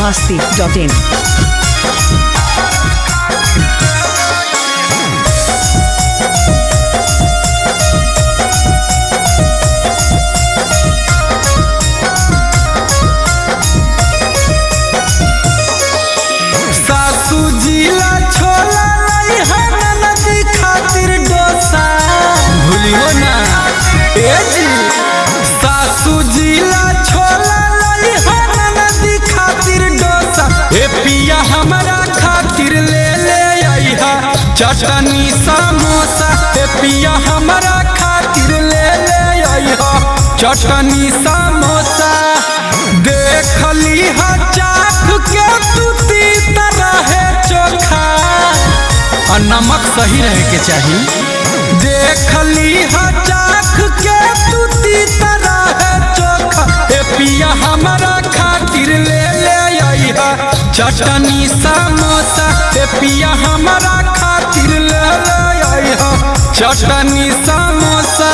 masti.in. सासू जिला छोला लाई है नदी खातिर डोसा भूलियो ना ए जी सासू जिला छोला लाई है नदी खातिर डोसा ए पिया हमरा खातिर ले ले आई है चटनी समोसा ए पिया हमरा खातिर ले ले आई है चटनी समोसा देखली है चाख के तूती तरह चोखा और नमक सही रहे के चाहिए देखली है चाख के तूती तरह चोखा ए पिया हमारा खातिर ले ले आई है चटनी समोसा ए पिया हमारा खातिर ले ले आई है चटनी समोसा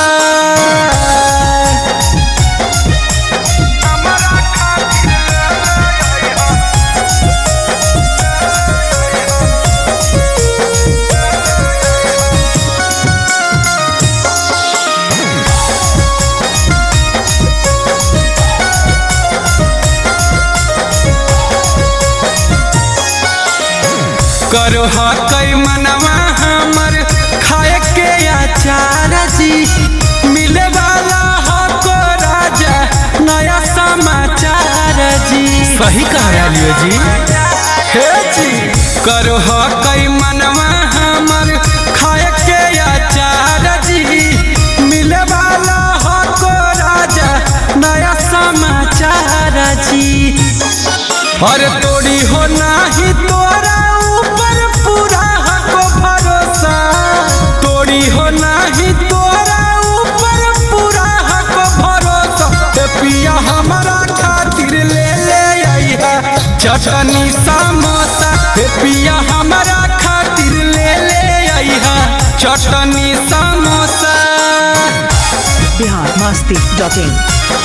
करो कई मनवा हमर खाए के अचार जी मिले वाला हो को राजा नया समाचार जी सही कहा लियो जी हे जी करो कई मनवा हमर खाए के अचार जी मिले वाला हो को राजा नया समाचार जी अरे तोड़ी हो नाही तोरा ऊपर पूरा हको भरोसा तोड़ी हो नाही तोरा ऊपर पूरा हको भरोसा ते पिया हमारा खातिर ले ले आई है चटनी समोसा ते पिया हमारा खातिर ले ले आई है चटनी समोसा Bihar masti.in.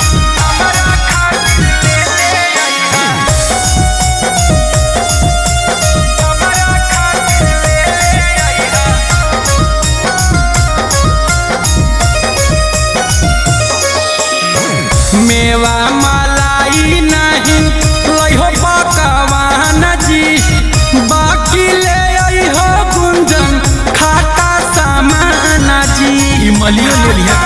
मेवा मलाई नहीं लइहो पकवान जी बाकी ले अइहो गुंजन खाटा सामान जी ई मलियो ले लिया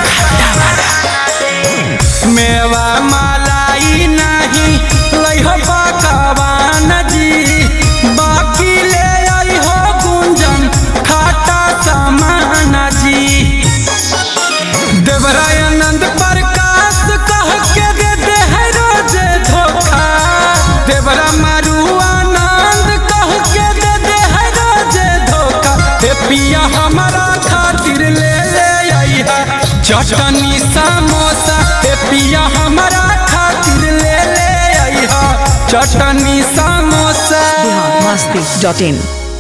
मेवा मलाई नहीं लइहो पकवान जी बाकी ले अइहो गुंजन खाटा सामान जी देवरायनंद प्रकाश कह के दे दे है रोजे धोखा देवरा मारू आनंद कह के दे दे है रोजे धोखा हे पिया हमारा खातिर ले ले आई है चटनी समोसा हे पिया हमारा खातिर ले ले आई है चटनी समोसा Bihar masti.in.